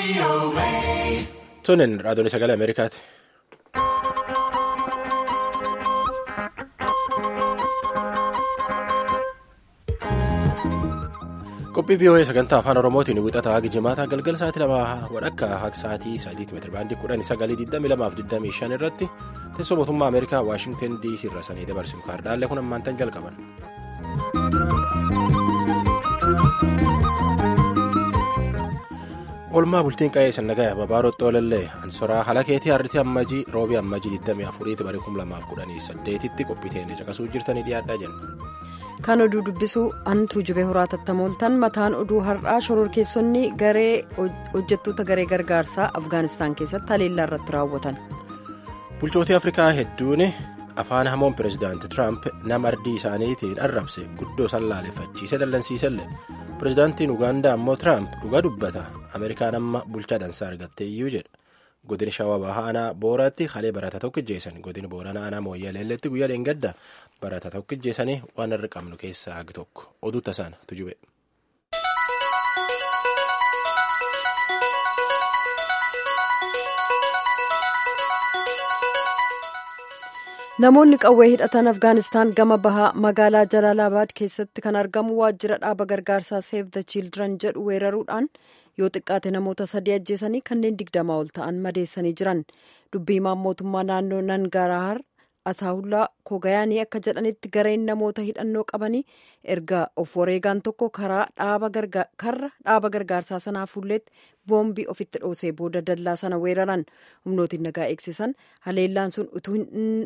Tunin raadiyoon sagalee Ameerikaati. Qophii VOA sagantaa afaan Oromootiin wixataa hagi jimaataa galgala sa'aatii lamaa walakkaa haqi sa'aatii sadiitti meetira baandii kudhanii sagalii digdamii lamaaf digdamii shan irratti teessoo mootummaa Ameerikaa Waashingtan DC irra sanii dabarsuun kaardaalee kun ammaantan jalqaban. Oolmaa bultiin qa'ee sannagaya babaaroo xoolallee ansoraa halakeetii harritii ammajii roobii ammajii 24 barii 2018tti qophii teenya caqasuu jirtanii dhiyaadhaa jenna. Kan oduu dubbisuu antuu jubee horaa tattamooltan mataan oduu har'aa shororkeessonni garee hojjettoota garee gargaarsaa Afgaanistaan keessatti haleellaa irratti raawwatan. Bulchootii Afrikaa hedduun afaan hamoon pireezidaantii Tiraamp nama ardii isaaniitiin arrabse guddoo sallaaleffachiise dallansiisellee. pireezidaantiin ugaandaa ammoo tiraamp dhugaa dubbata ameerikaan amma bulchaa dansaa argattee iyyuu jedha godin shawaa bahaa aanaa booraatti halee barataa tokko ijjeessan godin boorana aanaa mooyyaleelleetti guyyaa dheengadda barataa tokko ijjeessanii waan irra qabnu keessaa hagi tokko oduu tasaan tujube. namoonni qawwee hidhatan afgaanistaan gama bahaa magaalaa jalaalabaad keessatti kan argamu waajjira dhaaba gargaarsaa seef the children jedhu weeraruudhaan yoo xiqqaate namoota sadii ajjeesanii kanneen digdamaa ol ta'an madeessanii jiran dubbii himaan mootummaa naannoo nangaraahar ataawullaa kogayaanii akka jedhanitti gareen namoota hidhannoo qabanii erga of wareegaan tokko karaa dhaaba gargaarsaa sanaa fuulleetti boombii ofitti dhoosee booda dallaa sana weeraran humnootiin nagaa eegsisan haleellaan sun utuu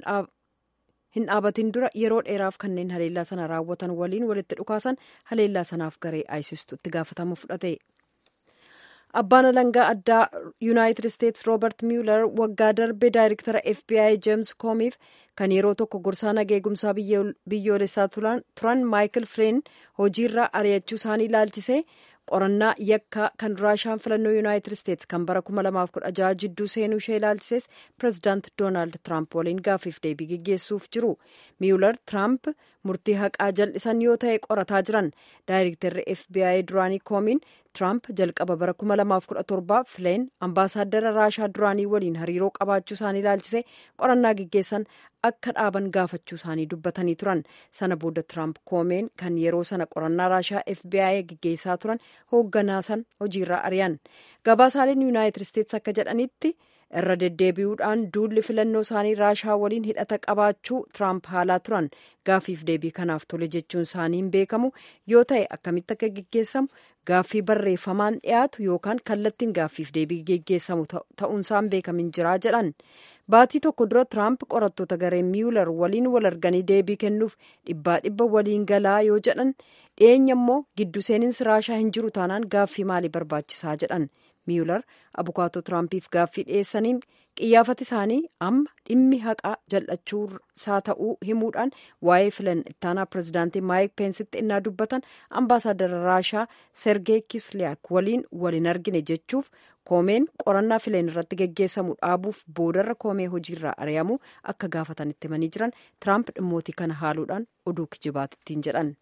hin dhaabatin dura yeroo dheeraaf kanneen haleellaa sana raawwatan waliin walitti dhukaasan haleellaa sanaaf garee aayisistu itti gaafatama fudhate. abbaan alangaa addaa yuunaayitid isteetsi roobert miyuular waggaa darbe daayirektara fbi jeems koomiif kan yeroo tokko gorsaa nageegumsaa biyyoolessaa turan maayikil fileen hojiirraa ari'achuu isaanii ilaalchisee qorannaa yakkaa kan raashaan filannoo yuunaayitid isteetsi kan bara 2016 jidduu seenuu ishee ilaalchises pireezidaant doonaald tiraamp waliin gaaffiif deebii geggeessuuf jiru miyuular tiraamp murtii haqaa jal'isan yoo ta'e qorataa jiran daayirektarri fbi duraanii koomiin tiraamp jalqaba bara 2017 fileen ambaasaaddara raashaa duraanii waliin hariiroo qabaachuu isaanii ilaalchisee qorannaa geggeessan akka dhaaban gaafachuu isaanii dubbatanii turan sana booda tiraamp koomeen kan yeroo sana qorannaa raashaa fbi geggeessaa turan hoogganaa san hojiirraa ari'an gabaasaaleen yuunaayitid isteetsi akka jedhanitti irra deddeebi'uudhaan duulli filannoo isaanii raashaa waliin hidhata qabaachuu tiraamp haalaa turan gaaffiif deebii kanaaf tole jechuun isaanii hin beekamu yoo ta'e akkamitti akka geggeessamu gaaffii barreeffamaan dhiyaatu yookaan kallattiin gaaffiif deebii geggeessamu ta'uunsaan beekamin jiraa jedhan baatii tokko dura tiraamp qorattoota garee miyuular waliin wal arganii deebii kennuuf dhibbaa dhibba waliin galaa yoo jedhan dhiyeenya immoo giddu seeninsi raashaa hin jiru taanaan gaaffii maalii barbaachisaa jedhan miyuular abukaatoo tiraampiif gaaffii dhiyeessaniin qiyyaafati isaanii amma dhimmi haqaa jal'achuu isaa ta'uu himuudhaan waa'ee filan ittaanaa pireezidaantii maayik peensitti innaa dubbatan ambaasaaddara raashaa sergee kisliyaak waliin wal hin argine jechuuf koomeen qorannaa fileen irratti geggeessamu dhaabuuf boodarra koomee hojiirraa ari'amu akka gaafatanitti himanii jiran tiraamp dhimmootii kana haaluudhaan oduu kijibaatittiin jedhan.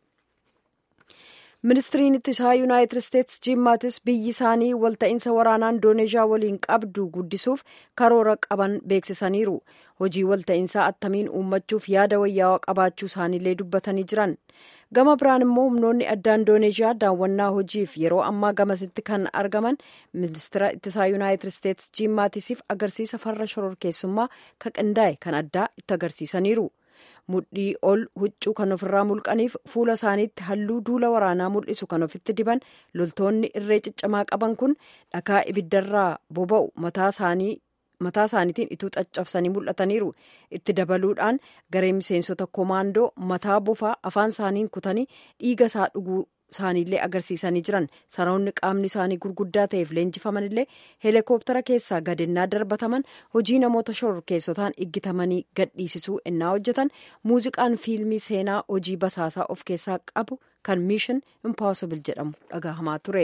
ministiriin ittisaa yuunaayitid isteetsi jiim maatis biyyi isaanii walta'iinsa waraanaa indooneezhiyaa waliin qabdu guddisuuf karoora qaban beeksisaniiru hojii walta'iinsaa attamiin uummachuuf yaada wayyaawaa qabaachuu isaaniillee dubbatanii jiran gama biraan immoo humnoonni addaa indooneezhiyaa daawwannaa hojiif yeroo ammaa gamasitti kan argaman ministira ittisaa yuunaayitid isteetsi jiim maatisiif agarsiisa farra shororkeessummaa ka qindaa'e kan addaa itti agarsiisaniiru. mudhii ol huccuu kan ofirraa mulqaniif fuula isaaniitti halluu duula waraanaa mul'isu kan ofitti diban loltoonni irree ciccimaa qaban kun dhakaa ibiddarraa boba'u mataa isaaniitiin ituu caccabsanii mul'ataniiru itti dabaluudhaan garee miseensota komaandoo mataa bofaa afaan isaaniin kutanii dhiiga isaa dhuguu isaaniillee agarsiisanii jiran saroonni qaamni isaanii gurguddaa ta'eef leenjifaman illee heelikooptara keessaa gadennaa darbataman hojii namoota shororkeessotaan iggitamanii gadhiisisuu ennaa hojjetan muuziqaan fiilmii seenaa hojii basaasaa of keessaa qabu kan miishin impossible jedhamu dhagahamaa ture.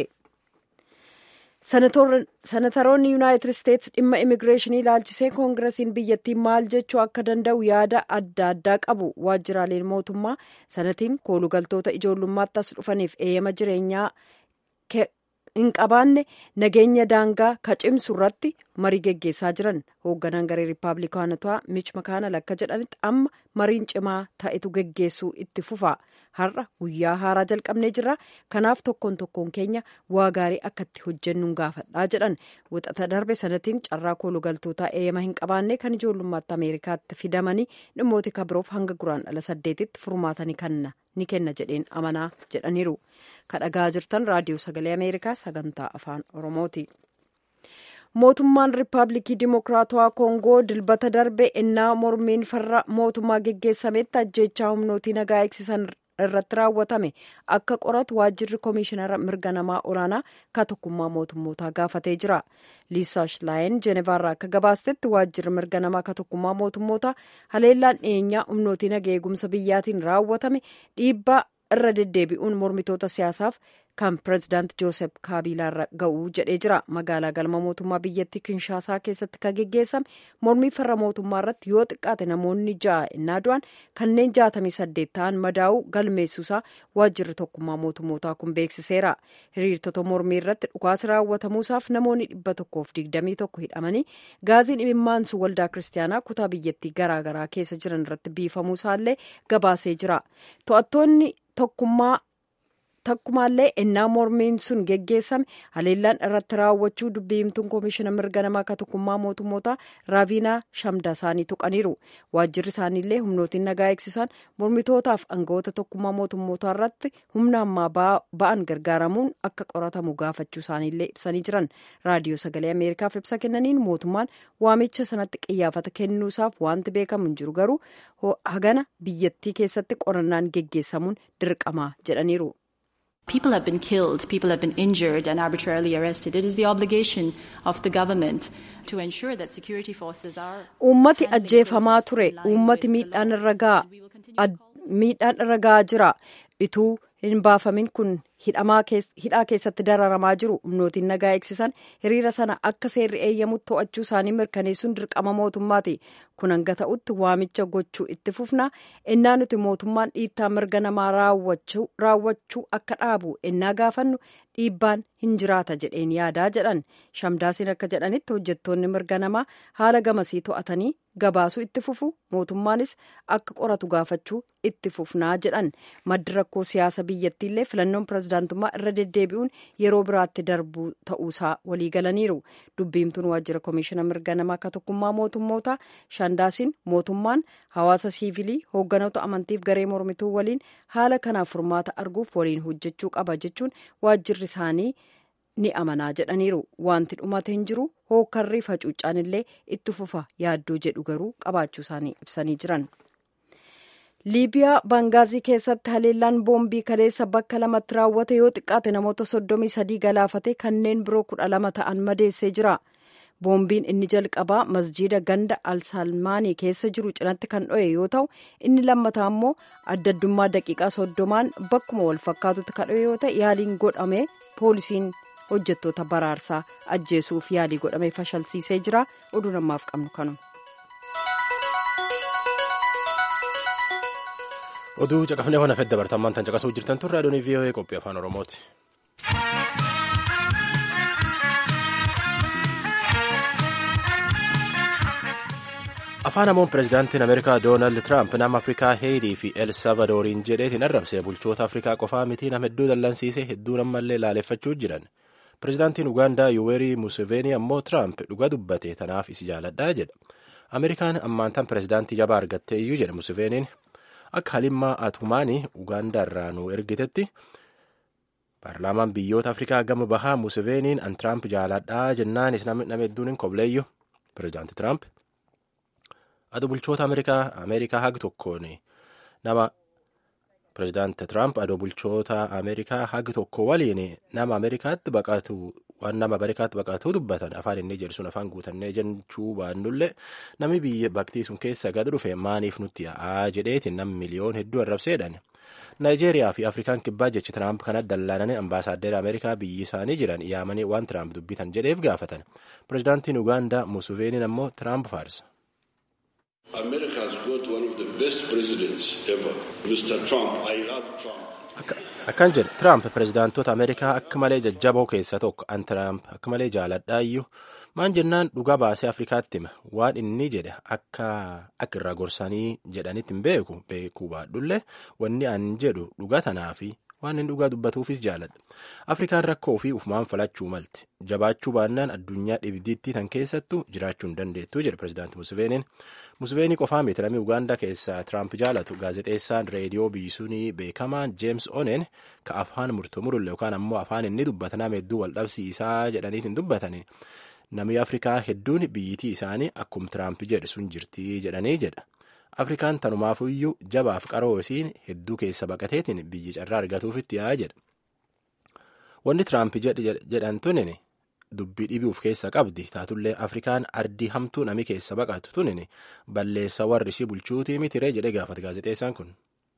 senataroonni yuunaayitid isteetsi dhimma immigireeshinii ilaalchisee koongiresiin biyyattii maal jechuu akka danda'u yaada adda addaa qabu waajjiraaleen mootummaa sanatiin koolugaltoota ijoollummaatti as dhufaniif eeyyama jireenyaa hin qabaanne nageenya daangaa ka cimsu irratti marii geggeessaa jiran hoogganaan garee riippaabilikaanotaa mich makaanal akka jedhanitti amma mariin cimaa ta'etu geggeessuu itti fufa har'a guyyaa haaraa jalqabnee jirra kanaaf tokkoon tokkoon keenya waa gaarii akka itti hojjennuun gaafadhaa jedhan wixata darbe sanatiin carraa koolugaltootaa eeyama hin qabaanne kan ijoollummaatti ameerikaatti fidamanii dhimmoota kabiroof hanga guraan dhala saddeetitti furmaatanii kanna ni kenna jedheen amanaa jedhaniiru kadhagaa jirtan raadiyoo sagalee ameerikaa sagantaa afaan oromooti. mootummaan riippaabilikii dimokiraatawaa koongoo dilbata darbe ennaa mormiin farra mootummaa geggeessametti ajjeechaa humnootii nagaa eegsisan irratti raawwatame akka qoratu waajjirri koomishinara mirga namaa olaanaa ka tokkummaa mootummootaa gaafatee jira liisaa shilaayin jeenevaarraa akka gabaastetti waajjirri mirga namaa ka tokkummaa mootummootaa haleellaan dhiyeenyaa humnootii nagaa eegumsa biyyaatiin raawwatame dhiibbaa irra deddeebi'uun mormitoota siyaasaaf kan pirezidaant joosef kaabiilaarra ga'uu jedhee jira magaalaa galma mootummaa biyyattii kinshaasaa keessatti kan geggeessame mormii farra mootummaa irratti yoo xiqqaate namoonni ja'a innaa du'an kanneen jaatamii saddeet ta'an madaa'uu galmeessuusaa waajjirri tokkummaa mootummootaa kun beeksiseera hiriirtota mormii irratti dhukaasi raawwatamuusaaf namoonni dhibba tokkoof digdamii tokko hidhamanii gaaziin imimmaansu waldaa kiristaanaa kutaa biyyattii garaagaraa keessa jiran irratti biifamuusaallee gabaasee jira to'attoonni tokkummaa takkumaallee ennaa mormiin sun geggeessame haleellaan irratti raawwachuu dubbiimtuun koomishina mirga namaa ka tokkummaa mootummoota raaviinaa shamdasaanii tuqaniiru waajjirri isaaniillee humnootiin nagaa eegsisan mormitootaaf aangawoota tokkummaa mootummootaa irratti humna ammaa ba'an gargaaramuun akka qoratamu gaafachuu isaaniillee ibsanii jiran raadiyoo sagalee ameerikaaf ibsa kennaniin mootummaan waamicha sanatti qiyyaafata kennuusaaf wanti beekamu hin jiru garuu hagana biyyattii keessatti qorannaan geggeessamuun dirqama jedhaniiru. People have been killed, people have been injured and arbitrarily arrested. It is the obligation of the government to ensure that security forces are. Uummati ajjeefamaa ture. Uummati miidhaan irra gahaa jira. Ituu hin baafamin kun hidhaa keessatti dararamaa jiru humnootiin nagaa eegsisan hiriira sana akka seerri eeyyamutti to'achuu isaanii mirkaneessuun dirqama mootummaati kun hanga ta'utti waamicha gochuu itti fufna ennaa nuti mootummaan dhiittaa mirga namaa raawwachuu akka dhaabu ennaa gaafannu dhiibbaan hin jiraata jedheen yaadaa jedhan shamdaasiin akka jedhanitti hojjettoonni mirga namaa haala gamasii to'atanii gabaasuu itti fufu mootummaanis akka qoratu gaafachuu itti fufnaa jedhan maddi rakkoo siyaasa biyyattiillee filannoon pirezidaantummaa irra deddeebi'uun yeroo biraatti darbuu ta'uusaa waliigalaniiru dubbiimtuun waajjira koomishina mirga namaa ka tokkummaa mootummoota shamdaasiin mootummaan hawaasa siivilii hoogganoota amantiif garee mormituu waliin haala kanaaf furmaata arguuf waliin hojjechuu qaba jechuun waajjirri isaanii ni amanaa jedhaniiru wanti dhumate hin jiru hookarrii facuucaan illee itti fufa yaaddoo jedhu garuu qabaachuu isaanii ibsanii jiran. liibiyaa baangaazii keessatti haleellaan boombii kaleessa bakka lamatti raawwate yoo xiqqaate namoota soddomii sadii galaafate kanneen biroo kudha lama ta'an madeessee jira boombiin inni jalqabaa masjiida ganda alsalmaanii keessa jiru cinatti kan dho'e yoo ta'u inni lammataa immoo adda addummaa daqiiqaa soddomaan bakkuma wal fakkaatutti kan dho'e yoo ta'e yaaliin godhame poolisiin hojjettoota baraarsaa ajjeesuuf yaalii godhame fashalsiisee jira oduu namaaf qabnu kanu. oduu caqafnee hona fedda bartammaan tan caqasuu jirtan turre adoonii vii'oo'ee qophii afaan oromooti. afaan hamoon pirezidaantiin ameerikaa doonaald tiraamp nama afrikaa heetii fi el salvadooriin jedheetiin arrabsee bulchoota afrikaa qofaa mitii nama hedduu dallansiisee hedduu nammallee laaleffachuu jiran pirezidaantiin ugaandaa yuweerii museveenii ammoo tiraamp dhuga dubbate tanaaf isi jaaladhaa jedha ameerikaan ammaantan pirezidaantii jabaa argattee iyyuu jedha museveeniin akka halimmaa atumaanii ugaandaa irraa nu ergitetti paarlaamaan biyyoota afrikaa gama bahaa museveeniin an tiraamp jaaladhaa jennaanis nama hedduun hin kobleeyyu pirezidaanti tiraamp adu bulchoota ameerikaa hagi tokkoon nama pirezidaanti tiraamp adoo bulchoota ameerikaa hagi tokko waliin nama ameerikaatti baqatu waan nama ameerikaatti baqatuu dubbatan afaan inni jedhu sun afaan guutannee jechuu baannullee namni biyya baktii sun keessa gad dhufe maaniif nutti yaa'aa jedheetiin nam miliyoon hedduu arrabseedhan. naayijeeriyaa fi afrikaan kibbaa jechi tiraamp kanatti dallaananii ambaasaaddera ameerikaa biyyi isaanii jiran yaamanii waan tiraamp dubbitan jedheef gaafatan pirezidaantiin ugaandaa musuveeniin ammoo tiraamp faarsa. akkan jedhe tiraamp pirezidaantota ameerikaa akka malee jajjaboo keessa tokko an tiraamp akka malee jaaladhaayyuu maan jennaan dhugaa baasee afrikaatti hima waan inni jedhe akka akka irraa gorsanii jedhanitti hin beeku beekuu baadhullee wanni an jedhu dhugaa tanaa fi waan inni dhugaa dubbatuufis jaaladha afrikaan rakkoo fi ufumaan falachuu malti jabaachuu baannaan addunyaa dhibdiitti tan keessattu jiraachuu hin dandeettu jedhe pirezidaanti museveeniin museveenii qofaa miti lammii ugaandaa keessaa tiraamp jaalatu gaazexeessaan reediyoo biyyisuunii beekamaan jeems onen ka afaan murtumurule yookaan ammoo afaan inni dubbata nama hedduu wal dhabsiisaa jedhaniitiin dubbatanii namni afrikaa hedduun biyyitii isaanii akkuma tiraamp jedhe sun jirtii jedhanii jedha afrikaan tanumaafuyyuu jabaaf qaroo isiin hedduu keessa baqateetiin biyyi carraa argatuufitti yaa jedha wanni tiraamp jedhan tunin dubbii dhibiif keessa qabdi taatullee afrikaan ardii hamtuu nami keessa baqatu tunin balleessa warri ishii bulchuutii mitiree jedhe gaafate gaazexeessaan kun.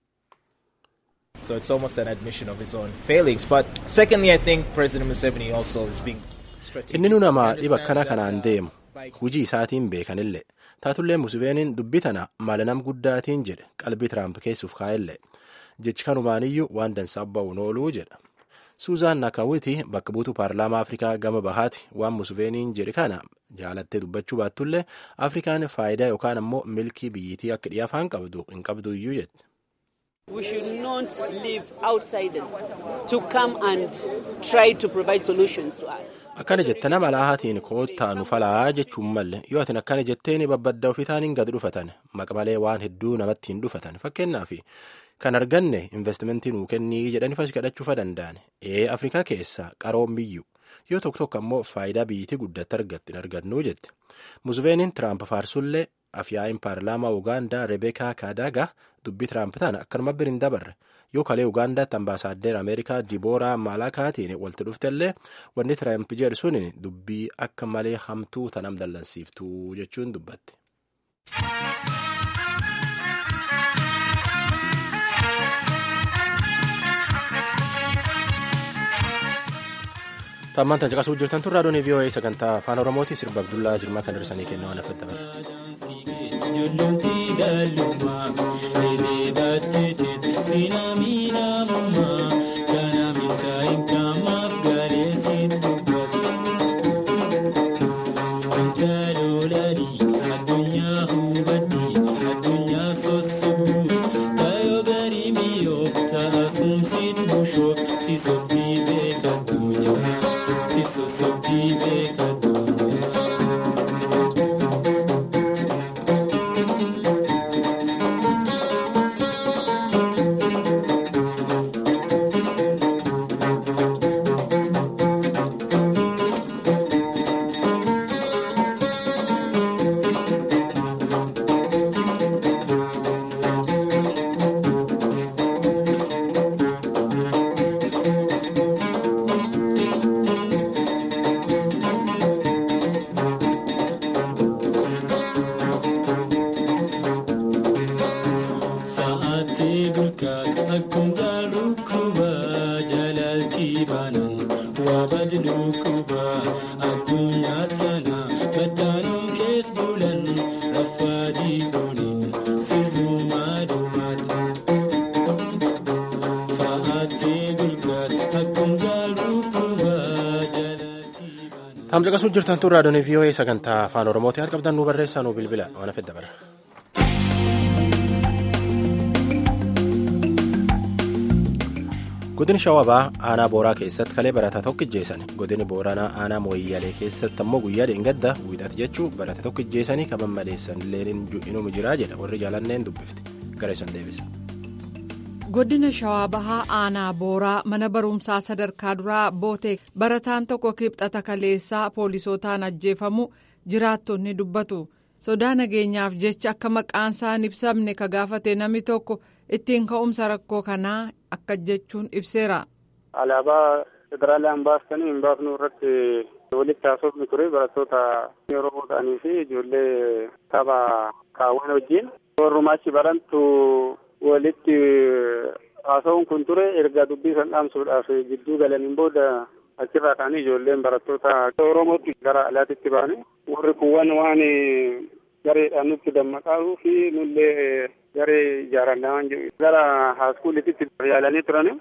So it's almost an admission of his own failings. But secondly, I think President Museveni also is being inni nu nama dhiba akkana kanaan deemu hujii isaatiin beekanillee taatullee museveeniin dubbii tana mala nam guddaatiin jedhe qalbii tiraamp keessuuf kaa'ellee jechi kanumaaniyyuu waan dansaa ba'uun ooluu jedha suuzaan nakawiti bakka buutuu paarlaamaa afrikaa gama bahaati waan museveeniin jedhe kana jaalattee dubbachuu baattullee afrikaan faayidaa yookaan ammoo milkii biyyitii akka dhiyaafaan qabdu hin qabdu iyyuu jette. We should not leave outsiders to come and try to provide solutions to us. akkana jette nama laahatiin koottaa nu falaa jechuun malle yoo atin akkana jetteen babbadda ofii taaniin gad dhufatan maqmalee waan hedduu namatti hin dhufatan fakkeenyaaf kan arganne investimentii nuu kennii jedhanii fas kadhachuufa danda'an ee afrikaa keessa qaroon biyyu yoo tokko tokko ammoo faayidaa biyyitii guddatti argatti hin argannuu jette museveeniin tiraamp faarsullee afyaa'iin paarlaamaa ugaandaa rebeekaa kaadaagaa dubbii tiraamp tana akkanuma bir hin dabarre yoo kalee ugaandaatti ambaasaaddera ameerikaa dibooraa maalakaatiin walitti dhuftellee wanni tiraamp jedhu sun dubbii akka malee hamtuu tanam dallansiiftuu jechuun dubbatte. Tammaan tan caqasuu jirtan tun raadiyoon VOA sagantaa afaan Oromooti sirba Abdullaa Jirmaa kan darsanii kenna waan afadda Tam caqasuu jirtan tun raadiyoon VOA sagantaa afaan Oromooti haati qabdan nu barreessaa nu bilbila waan hafedda bara. Godini Shawabaa aanaa Booraa keessatti kalee barataa tokko ijjeessan. Godini Booranaa aanaa Mooyyalee keessatti ammoo guyyaa dheengadda wiixati jechuun barataa tokko ijjeessanii kaban maleessan illee inuma jiraa jedha warri jaalanneen dubbifti. Gara isaan deebisa. Godina Shawaa Bahaa Aanaa Booraa mana barumsaa sadarkaa duraa Bootee barataan tokko kibxata kaleessaa poolisootaan ajjeefamu jiraattonni dubbatu. Sodaa nageenyaaf jecha akka maqaan isaa hin ibsamne ka gaafate namni tokko ittiin ka'umsa rakkoo kanaa akka jechuun ibseera. Alaabaa federaalaan baastanii hin baafnu irratti walitti haasofni ture barattoota Oromoo ta'anii fi ijoollee tapha kaawwan wajjin warrumaa achi barantu walitti haasa'uun kun ture erga dubbii san dhaamsuudhaaf gidduu galaniin booda achirraa ka'anii ijoolleen barattoota Oromootti gara alaatitti ba'anii warri kuwwan waan gareedhaan nutti dammaqaa fi nullee garee ijaarannaa waan jedhu gara haaskuulititti yaalanii turani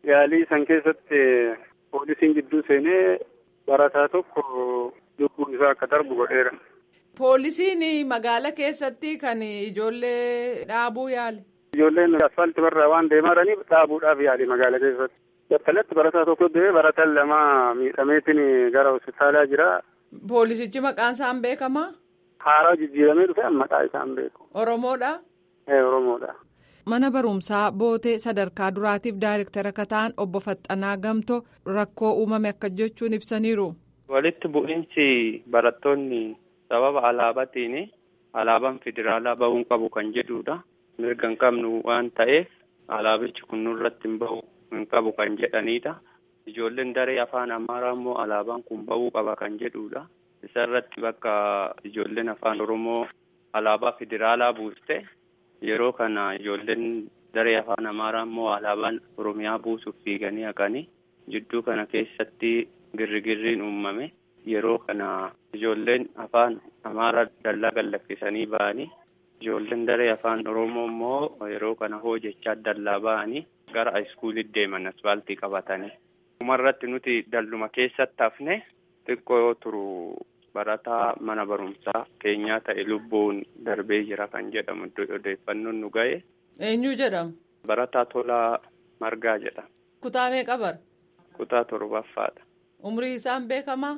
Yaalii san keessatti poolisiin gidduu seenee barataa tokko lubbuun isaa akka darbu godheera. Poolisiin magaala keessatti kan ijoollee dhaabuu yaale. Ijoolleen asfaaltii barraa waan deemaa jiraniif dhaabuudhaaf yaali magaala keessatti. Battalatti barataa tokko du'ee barataan lama miidhameetiin gara hospitaalaa jira. Poolisichi maqaan isaan beekamaa? Haaraa jijjiiramee dhufe maqaa isaan beeku. Oromoodha? Ee Oromoodha. Mana barumsaa bootee sadarkaa duraatiif daayirektara akka ta'an obbo Faxxanaa Gamtoo rakkoo uumame akka jechuun ibsaniiru. Walitti bu'iinsi barattoonni sababa alaabaatiin alaabaan federaalaa bahuun qabu kan jedhudha. Mirga hin qabnu waan ta'eef alaabichi kun nurratti hin bahu hin qabu kan jedhanidha. Ijoolleen daree afaan Amaaraa immoo alaabaan kun bahuu qaba kan jedhudha. Isarratti bakka ijoolleen afaan Oromoo alaabaa federaalaa buuste yeroo kana ijoolleen daree afaan Amaaraa immoo alaabaan Oromiyaa buusuuf fiiganii haqanii jidduu kana keessatti girrigirriin uumame. Yeroo kana ijoolleen afaan Amaaraa dallaa gallakkisanii ba'anii ijoolleen daree afaan Oromoo immoo yeroo kana hojjechaa dallaa ba'anii gara iskuulitti deeman asfaaltii qabatanii. Dhumarratti nuti dalluma keessatti hafne xiqqoo yoo turu barataa mana barumsaa keenyaa ta'e lubbuun darbee jira kan jedhamu odeeffannoon nu ga'e. Eenyu jedhama? Barataa Tolaa Margaa jedhama. Kutaa meeqa bara? Kutaa torbaffaadha. Umrii isaan beekamaa?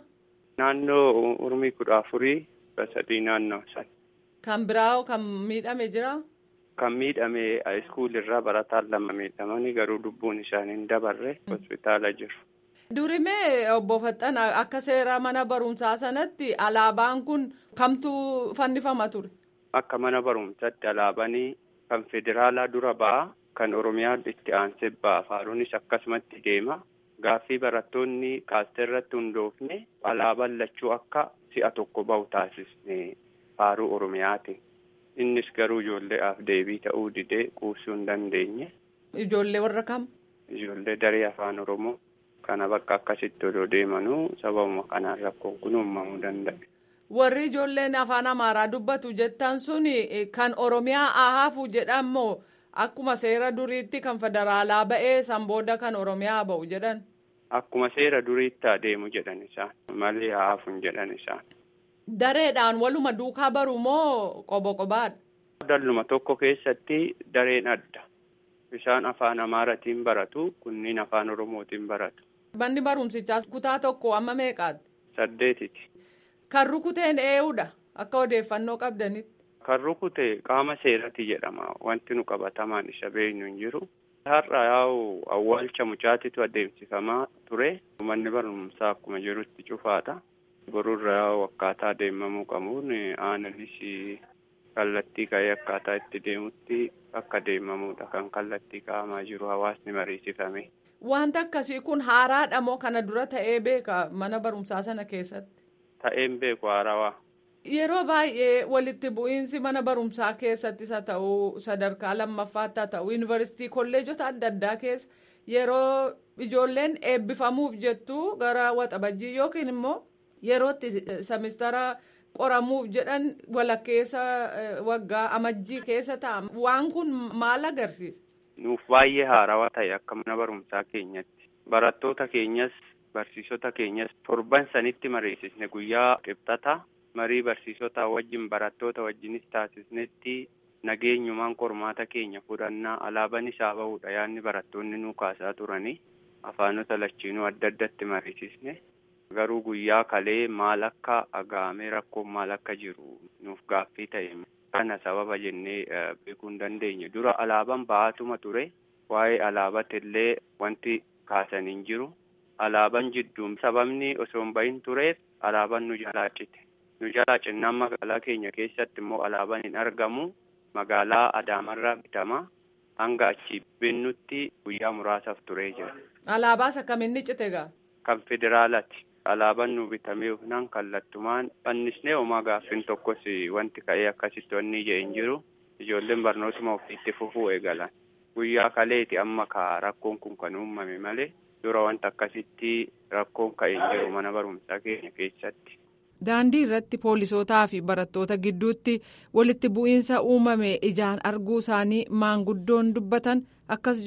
Naannoo umrii kudha afurii sadii naannoo san. Kan biraa kan miidhame jira? Kan miidhame iskuulirraa barataan lama miidhamanii garuu lubbuun isaanii hin dabarre hospitaala jiru. Durimee obbo Faxxana akka seera mana barumsaa sanatti alaabaan kun kamtu fannifama ture? Akka mana barumsaatti alaabanii kan federaalaa dura ba'a kan Oromiyaa itti aansee ba'a faaruunis akkasumatti deema. Gaaffii barattoonni kaastee irratti hundoofne alaabaan lachuu akka si'a tokko bahu taasisne faaruu Oromiyaati. Innis garuu ijoolleedhaaf deebii ta'uu didee quubsuu hin dandeenye. Ijoollee warra kam? Ijoollee daree afaan Oromoo kana bakka akkasitti odoo deemanuu sababuma kanaan rakkoon kun uumamuu danda'a. Warri ijoolleen afaan Amaaraa dubbatu jettan suni kan Oromiyaa ahaafu jedhamoo akkuma seera duriitti kan federaalaa ba'ee san booda kan Oromiyaa ba'u jedhan. Akkuma seera duriitti adeemu jedhan isaan malee haafuun jedhan isaan. Dareedhaan waluma duukaa baru moo qobo qobaadha? Dalluma tokko keessatti dareen adda. Isaan afaan Amaaratiin baratu kunniin afaan Oromootiin baratu. Manni barumsichaa kutaa tokko amma meeqaatti? Saddeetiti. Kan rukuteen eenyudha akka odeeffannoo qabdanitti. Kan rukute qaama seerati jedhama wanti nu qabatamaan isa beeknu hin jiru. Har'a yaa'u awwaalcha mucaatitu adeemsifamaa ture. Manni barumsaa akkuma jirutti cufaadha. Borurra yaa'u akkaataa deemamuu qabuun aananis kallattii ka'ee akkaataa itti deemutti akka deemamuudha kan kallattii kaa'amaa jiru hawaasni mariisifame. Wanta akkasii kun haaraadha moo kana dura ta'ee beeka mana barumsaa sana keessatti? Ta'een beeku haarawaa. Yeroo baay'ee walitti bu'iinsi mana barumsaa keessattis haa ta'u sadarkaa lammaffaatti haa ta'u yuunivarsiitii kolleejota adda addaa keessa yeroo ijoolleen eebbifamuuf jettu gara waxabajjii yookiin immoo yerootti semistara qoramuuf jedhan walakkeessa waggaa amajjii keessa ta'a waan kun maal agarsiisa? Nuuf baay'ee haarawaa ta'e akka mana barumsaa keenyatti barattoota keenyas barsiisota keenyas torban sanitti mariisisne guyyaa qibxata. marii barsiisota wajjin barattoota wajjinis taasisnetti nageenyumaan qormaata keenya fudhannaa alaabaan isaa bahudha yaanni barattoonni nuu kaasaa turanii afaanota lachiinuu adda addatti mariisisne garuu guyyaa kalee maal akka agaamee rakkoon maal akka jiru nuuf gaaffii ta'e kana sababa jennee beekuu hin dandeenye dura alaabaan bahaatuma ture waa'ee alaabaati illee wanti kaasan hin jiru alaabaan jidduun sababni osoo hin bahin tureef alaabaan nu jalaa cite. nu jalaa cinnaan magaalaa keenya keessatti immoo alaabaan hin argamu magaalaa adaamarraa bitama hanga achi binnutti guyyaa muraasaaf turee jira. Alaabaas akkamiin cite gaa? Kan federaalaati. Alaabaan nu bitamee hufnaan kallattumaan fannisnee homaa gaaffiin tokkos wanti ka'ee akkasitti wanni ije hin jiru ijoolleen barnootuma ofiitti fufuu eegalan. Guyyaa kaleeti amma ka rakkoon kun kan uumame malee dura wanta akkasitti rakkoon ka'e hin jiru mana barumsaa keenya keessatti. Daandii irratti poolisootaa fi barattoota gidduutti walitti bu'iinsa uumame ijaan arguu isaanii maanguddoon dubbatan akkas jedhu.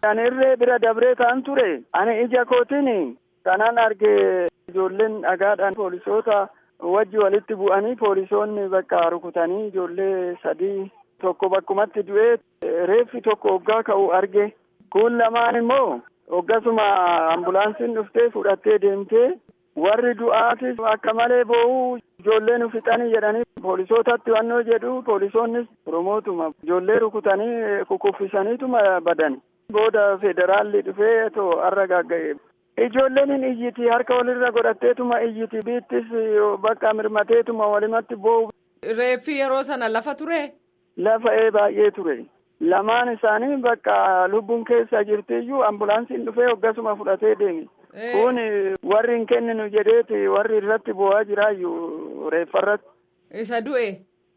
Ani irree bira dabree ta'an ture. Ani ija kootiin kanaan arge ijoolleen dhagaadhaan poolisoota wajji walitti bu'anii poolisoonni bakka rukutanii ijoollee sadii tokko bakkumatti du'ee reeffi tokko hoggaa ka'u arge. Kun lamaan immoo hoggasuma ambulaansiin dhuftee fudhattee deemtee warri du'aatis akka malee boo'uu ijoollee nu fixanii jedhanii poolisootatti wannoo jedhu poolisoonnis promootuma ijoollee rukutanii kukuffisaniituma badan. Booda federaalli dhufee too har'a gagga'e. Ijoolleen hin iyyiti harka walirra godhatteetuma iyyiti biittis bakka mirmateetuma walimatti boo'u. Reeffi yeroo sana lafa ture? Lafa ee baay'ee ture. Lamaan isaanii bakka lubbuun keessa jirtiyyuu ambulaansiin dhufee hoggasuma fudhatee deeme. Kun warri hin kenninu jedheeti warri irratti boo'aa jiraayyuu reeffarratti. Isa du'e?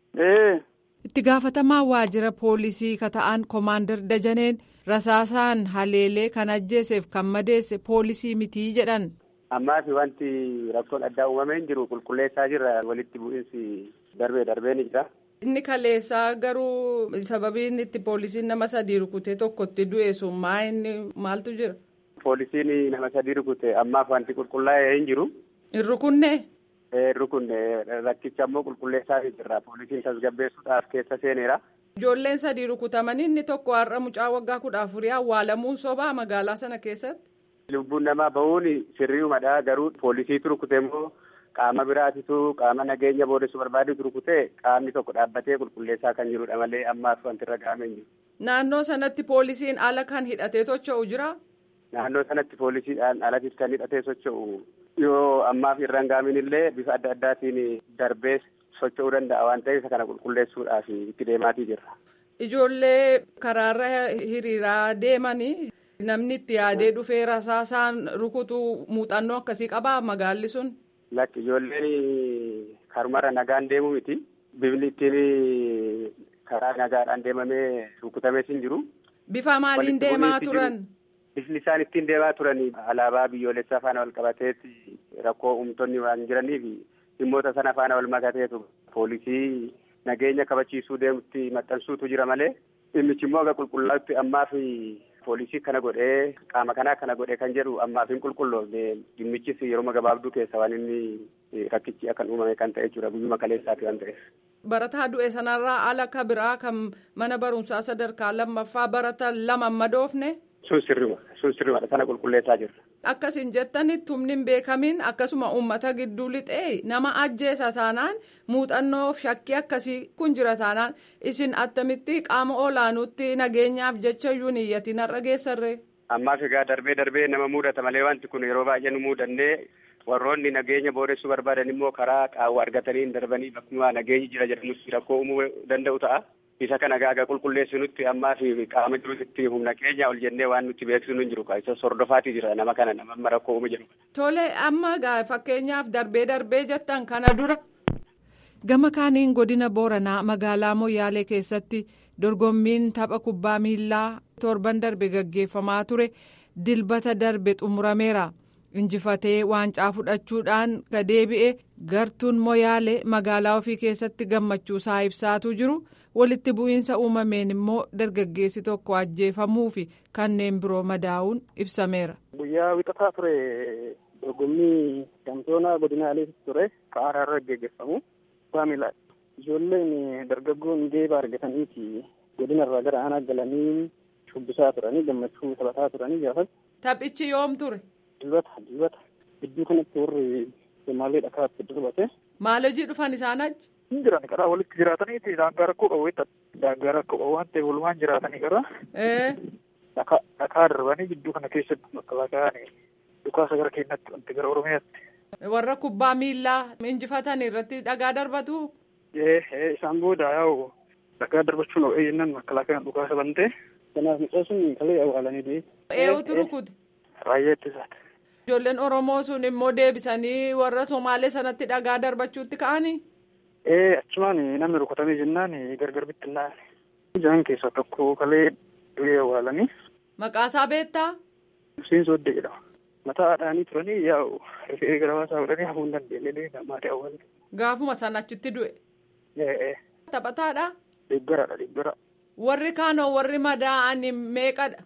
Ee. Itti gaafatamaa waajjira poolisii kata'an Komaander Dajaneen rasaasaan haleelee kan ajjeeseef kan madeesse poolisii mitii jedhan. Ammaa fi wanti rakkoon addaa uumamee hin jiru qulqulleessaa jirra walitti bu'iinsi darbee darbee ni jira. Inni kaleessaa garuu sababiin itti poolisiin nama sadii rukutee tokkotti du'e sun maa inni maaltu jira? Poolisiin nama sadii rukute ammaaf wanti qulqullaa'ee hin jiru. Hin rukunne? Hin rukunne rakkicha ammoo qulqulleessaa jirra poolisiin tasgabbeessuudhaaf keessa seeneera. Ijoolleen sadii rukutamanii inni tokko har'a mucaa waggaa kudha afurii awwaalamuun sobaa magaalaa sana keessatti. Lubbuun namaa bahuun sirriimadha garuu poolisiitu rukute immoo qaama biraatitu qaama nageenya boodessu barbaadutu rukute qaamni tokko dhaabbatee qulqulleessaa kan jirudha malee ammaaf wanti irra ga'amee jiru. Naannoo sanatti poolisiin ala kan hidhatee socho'u jira. Naannoo sanatti poolisiidhaan alatti kan hidhatee socho'u yoo ammaaf irra hin gaamin illee bifa adda addaatiin darbee socho'uu danda'a waan ta'eef kana qulqulleessuudhaaf itti deemaatii jirra. Ijoollee karaarra hiriiraa deemanii namni itti yaadee dhufee rasaasaan rukutu muuxannoo akkasii qabaa magaalli sun. Lakki ijoolleen karumarra nagaan deemu miti. Bifni ittiin karaa nagaadhaan deemamee rukutamees hin jiru. Bifa maaliin deemaa turan? Bifni isaan ittiin deemaa turan alaabaa biyyoolessaa faana wal qabateetti rakkoo uumtonni waan jiraniif dhimmoota sana faana wal makateetu poolisii nageenya kabachiisuu deemutti maxxansuutu jira malee dhimmichi immoo aga qulqullaa'utti ammaaf poolisii kana godhee qaama kanaa kana godhee kan jedhu ammaaf hin qulqulloofne dhimmichis yeroo gabaabduu keessa waan inni rakkichi akkan uumame kan ta'e jechuudha guyyuma kaleessaati waan ta'eef. Barataa du'e sanarraa ala ka biraa kan mana barumsaa sadarkaa lammaffaa baratan lama madoofne. Sun sirrima sun sirrimadha sana qulqulleessaa jirra. Akkasiin jettanitti humni hin beekamin akkasuma uummata gidduu lixee nama ajjeesa taanaan muuxannoof shakkii akkasii kun jira taanaan isin attamitti qaama olaanuutti nageenyaaf jecha iyyuu niyyatiin har'a geessarree. Ammaaf egaa darbee darbee nama mudata malee wanti kun yeroo baay'ee nu mudannee warroonni nageenya booressuu barbaadan immoo karaa qaawwa argatanii darbanii bakkuma nageenyi jira jedhamutti rakkoo uumuu danda'u ta'a. isa kana gaaga qulqulleessinutti ammaa fi qaama jirutti humna keenya ol jennee waan nutti beeksisnu hin jiru isa sordofaatii jira nama kana nama amma rakkoo uumu jedhu. Tole amma fakkeenyaaf darbee darbee jettan kana dura. Gama kaaniin godina Booranaa magaalaa Moyyaalee keessatti dorgommiin tapha kubbaa miillaa torban darbe gaggeeffamaa ture dilbata darbe xumurameera. injifatee waancaa fudhachuudhaan gadeebi'e gartuun moyaalee magaalaa ofii keessatti gammachuu isaa ibsaatuu jiru walitti bu'iinsa uumameen immoo dargaggeessi tokko ajjeefamuu fi kanneen biroo madaa'uun ibsameera. guyyaa wixataa ture dorgommii shaampiyoonaa godinaalee ture ka'aaraa irra gaggeeffamu kubbaa miilaa ijoolleen dargaggoon geeba argataniiti godina irraa gara aanaa galanii shubbisaa turanii gammachuu taphataa turanii gaafas. taphichi yoom ture. Dilbata dilbata gidduu kanatti warri Somaalee dhakaatti darbate. Maal hojii dhufan isaan achi? Hin jiran karaa walitti jiraataniiti daangaa rakkoo qabu daangaa rakkoo qabu waan ta'eef walumaan jiraatanii karaa. Dhakaa darbanii gidduu kana keessatti makalaakaan dhukaasa gara keenyatti wanti gara Oromiyaatti. Warra kubbaa miillaa injifatan irratti dhagaa darbatu? Ee isaan booda yaa'u dhagaa darbachuun o'ee jennaan makalaakaan dhukaasa bantee. Kanaaf mucaa sun kalee awwaalanii deebi. Eenyutu rukute? Raayyaa ittisaati. Ijoolleen Oromoo sun immoo deebisanii warra Somaalee sanatti dhagaa darbachuutti ka'anii? Ee achumaan namni rukutamee jennaan gargar bittinnaan. Ijaan keessaa tokko kalee du'ee awwaalanii. Maqaasaa beektaa? Hussein Sooddee jedhama. Mataa haadhaanii turanii yaa'u rifee gara baasaa godhanii hafuu hin dandeenye maatii awwaalanii. Gaafuma sana achitti du'e? Ee. Taphataadha? Deeggaraadha deeggara. Warri kaanoo warri madaa'an meeqadha?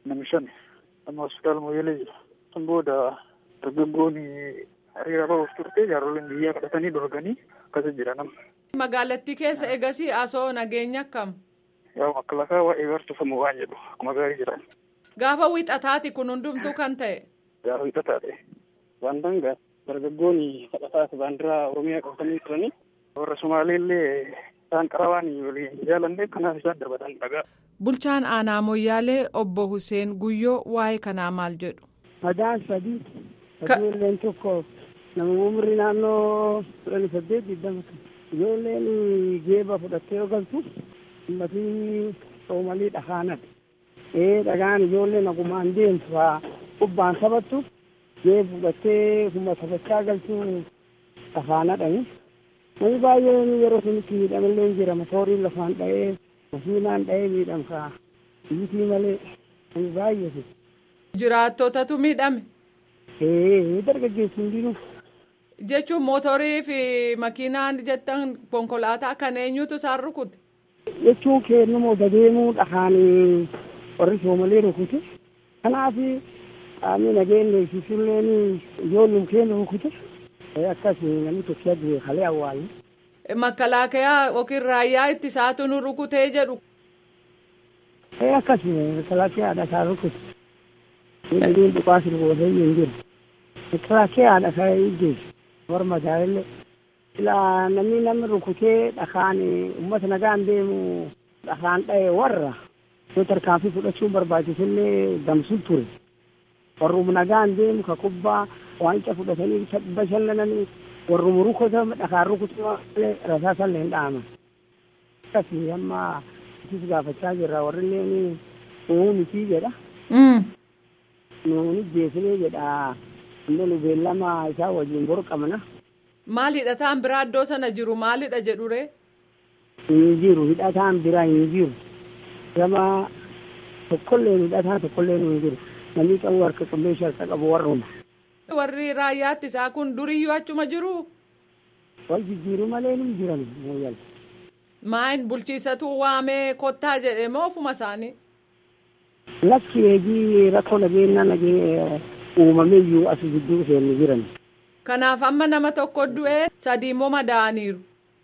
Namni shan amma hospitaala Mooyyalee jira. Kan booda dargaggoon hiriira bahuuf turte jaaroliin biyyaa kadhatanii dorganii akkasa jira nama. Magaalattii keessa egasii asoo nageenya akkam? Yaa makalaakaa waa'ee barsiifamu waan jedhu akkuma gaarii jira. Gaafa wiixataati kun hundumtuu kan ta'e. Gaafa wiixataa ta'e. Waan dangaa dargaggoonni kadhataas baandiraa Oromiyaa qabatanii turanii warra Sumaaleellee isaan qarabaan waliin jaalanne kanaaf isaan darbatan dhagaa. Bulchaan aanaa Moyyaalee obbo Hussein Guyyoo waa'ee kanaa maal jedhu? Madaan sadii ijoolleen tokko nama umrii naannoo kudhanii saddeet digdama ijoolleen geeba fudhattee yoo galtu ummatii soomalii dhagaanadha. Ee dhagaan ijoolleen nagumaan deemtu haa kubbaan taphattu geeba fudhattee kuma taphachaa galtu dhagaanadhani. Namni baay'een yeroo sunitti miidhamallee jira motooriin lafaan dha'ee makiinaan dha'ee miidhamsaa biyyitii malee namni baay'eetu. Jiraattotatu miidhame. Ee dargaggeessi hundinuu. Jechuun mootorii fi makiinaan jettan konkolaataa kan eenyutu isaan rukute? Jechuun kennamoo dadeemuu dhahaan warri soomalee rukute. Kanaaf qaamni nageenya eegsisulleen ijoollum keenya rukute. Akkas namni tokko du'e kalee awwaalu. Makalaakaa yookiin raayyaa ittisaatu nu rukutee jedhu. Akkas makalaakaa isaa rukute. Miidhagina dhukaas gootee hin jiru. Makalaakaa isaa ijjeessu. Warra madaallee. Ilaa namni namni rukutee dhakaan uummata nagaan deemu dhakaan dha'e warra yoo tarkaanfii fudhachuun barbaachisullee damsul ture. Warruma nagaan deemu ka kubbaa waancaa fudhatanii bashannananii warruma rukota dhakaan rukutuu malee rasaasallee hin dhaaman. Akkasii amma isis gaafachaa jirra warri illee uumuu miti jedha. Nuuni jeesinee jedha. Amma nu beellama isaa wajjin boru qabna. Maal hidhataan biraa iddoo sana jiru maalidha jedhure? Hin jiru hidhataan biraa hin jiru. Gama tokkollee hidhataa tokkollee hin jiru. Namni qabu harka qulleessu harka qabu warruma. Warri raayyaatti isaa kun duriyyuu achuma jiru? Wal jijjiiru malee ni jiran mooyyal. Maayin bulchiisatu waamee kottaa jedhe moo ofuma isaanii? Lakki eegii rakkoo nageenyaa nagee uumamee iyyuu as gidduu seenni jiran. Kanaaf amma nama tokko du'ee sadii immoo madaa'aniiru.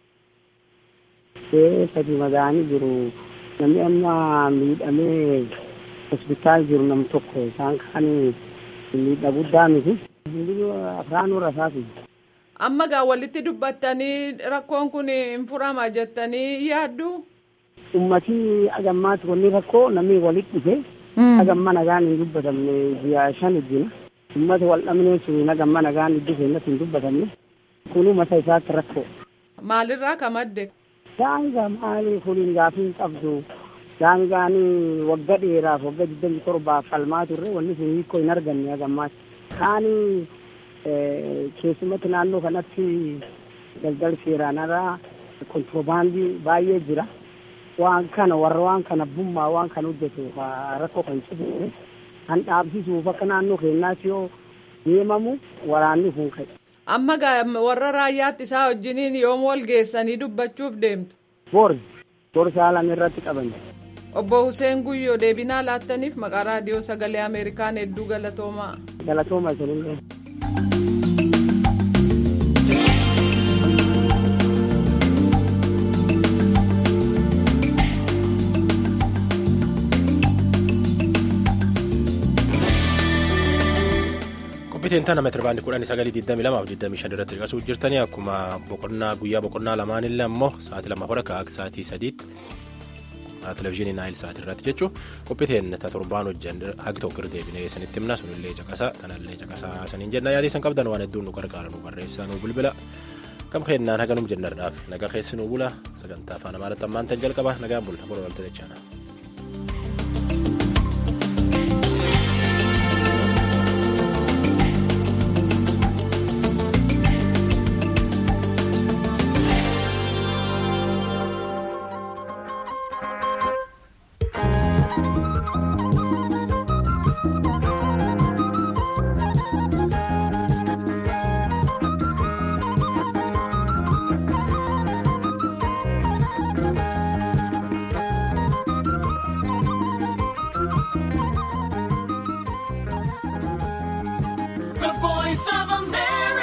Ee sadii madaa'anii jiru. Namni amma miidhamee hospitaal jiru nam tokko isaan kaan miidhaa guddaa miti. Afraanuu rasaasi. Amma gaa walitti dubbattanii rakkoon kun hin furama jettanii yaaddu? Ummatii agammaatti wanni rakkoo namni walitti dhufe. Agamma nagaan hin dubbatamne ji'a shan ijjina. Ummata wal dhabnee sun agamma nagaan iddoo seenatti hin dubbatamne. Kunuu mata isaatti rakkoo. Maalirraa ka madde? Daangaa maali kuniin gaafii hin qabdu. Daangaan wagga dheeraaf wagga digdamii torbaaf falmaa turre wanni sun hiikoo hin arganne agammaatti. Kaani keessumatti naannoo kanatti daldala seeraanarraa kontiroobaandii baay'ee jira. waan kana warra waan kana bummaa waan kana hojjetu rakkoo kan cibuune kan dhaabsisuuf akka naannoo keenyaatti yoo deemamu waraanni kun ka'e. Amma warra raayyaatti isaa wajjiniin yoom wal geessanii dubbachuuf deemtu? Bor bor saalan irratti qaban. Obbo Hussein Guyyoo deebinaa laattaniif maqaa raadiyoo sagalee Ameerikaan hedduu galatoomaa. Galatooma isinillee. Qophiitiin tana meetira baandii kudhanii sagalii digdamii lamaaf digdamii shan irratti dhiqasuu jirtanii akkuma boqonnaa guyyaa boqonnaa lamaanillee ammoo sa'aatii lama hora ka'aa sa'aatii sadiitti televizyiinii naayil sa'aatii irratti jechuun qophiitiin ta torbaan hojjan hagi tokko irra deebinee isinitti himna sunillee caqasaa kanallee caqasaa saniin jenna yaadii san qabdan waan hedduun nu gargaara nu barreessaa nu bilbila kam keennaan haganum jennarraaf nagaa keessi nu bula sagantaa afaan amaaraatti ammaan tan jalqaba nagaan bulaa boru walta jechaana.